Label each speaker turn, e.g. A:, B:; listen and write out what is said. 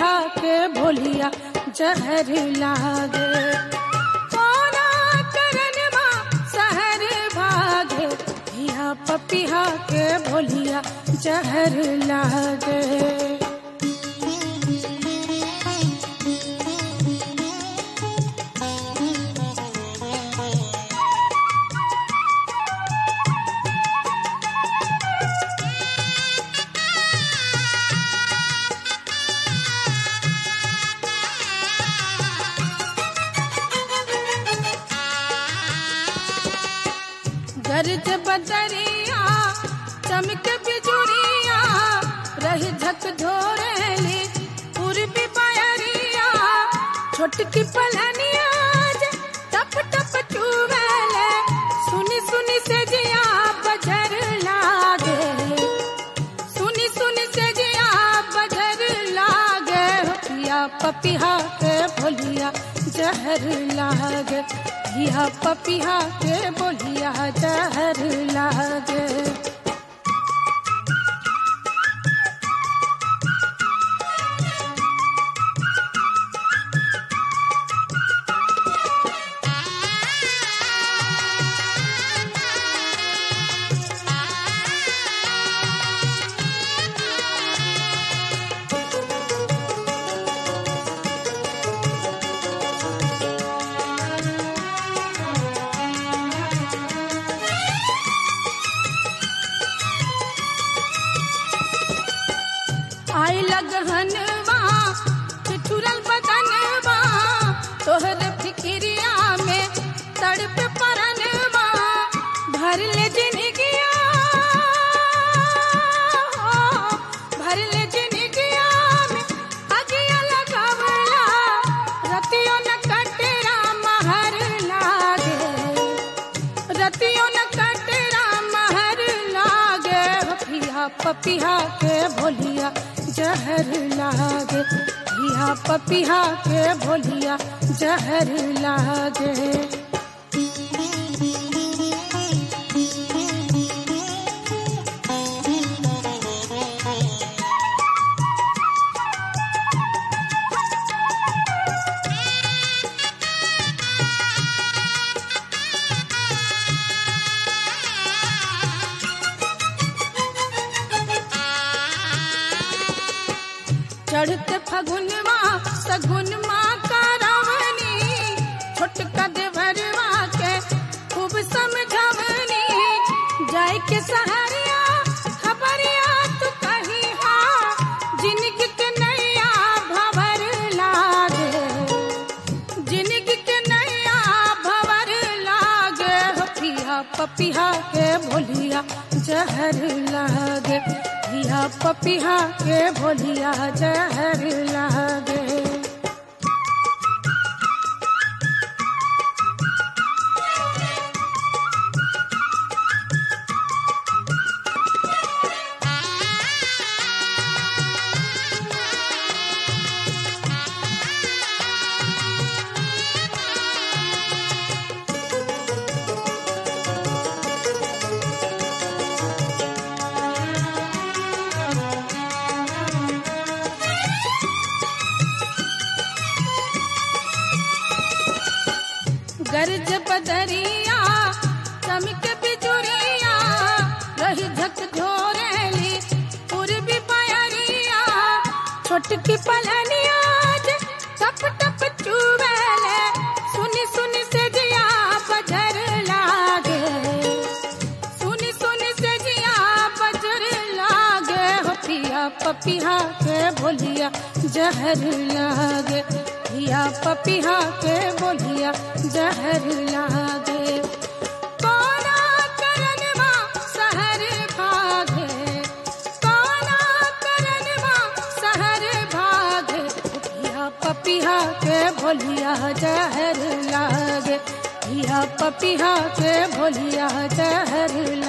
A: पपिहा के भोलिया जहर लागे कोना करन माँ सहर भागे हिया पपिहा के भोलिया जहर लागे गर्ज बदरिया चमक बिजुरिया रही झक ढोरेली पूर्वी बयरिया छोटकी पलनिया जे टप टप चुवेले सुनी सुनी से जिया बजर लागे सुनी सुनी से जिया बजर लागे पिया पपिहा के भोलिया जहर लागे पिया पपिहा के बोलिया जहर लागे आई लगहनवा ठिठुरल बदनवा तोहर फिक्रिया में तड़प परनवा भर ले जिनगिया हो, भर ले जिनगिया में अगिया लगावला रतियों न कटरा महर लागे रतियों न कटरा महर लागे पिया पपिहा के भोलिया जहर लागे पिया पपिहा के भोलिया जहर लागे चढ़ते फगुनवा सगुनवा का रावणी छोटका देवरवा के खूब समझवनी जाय के सहरिया खबरिया तू कही हा जिनगी के नैया भवर लागे जिनगी के नैया भवर लागे हो पिया पपिहा के भोलिया जहर लागे पिया पपिहा के भोलिया जहर लागे गर्ज बदरिया चमक बिजुरिया रही झक झोरेली पूर्वी पयरिया छोटकी पलनिया जे टप टप चुवेले सुनी सुनी से जिया बजर लागे सुनी सुनी से जिया बजर लागे हो पिया पपिहा के भोलिया जहर लागे पिया पपिहा के बोलिया जहर लागे कोना करनवा सहर भागे कोना करनवा सहर भागे पिया पपिहा के भोलिया जहर लागे पिया पपिहा के भोलिया जहर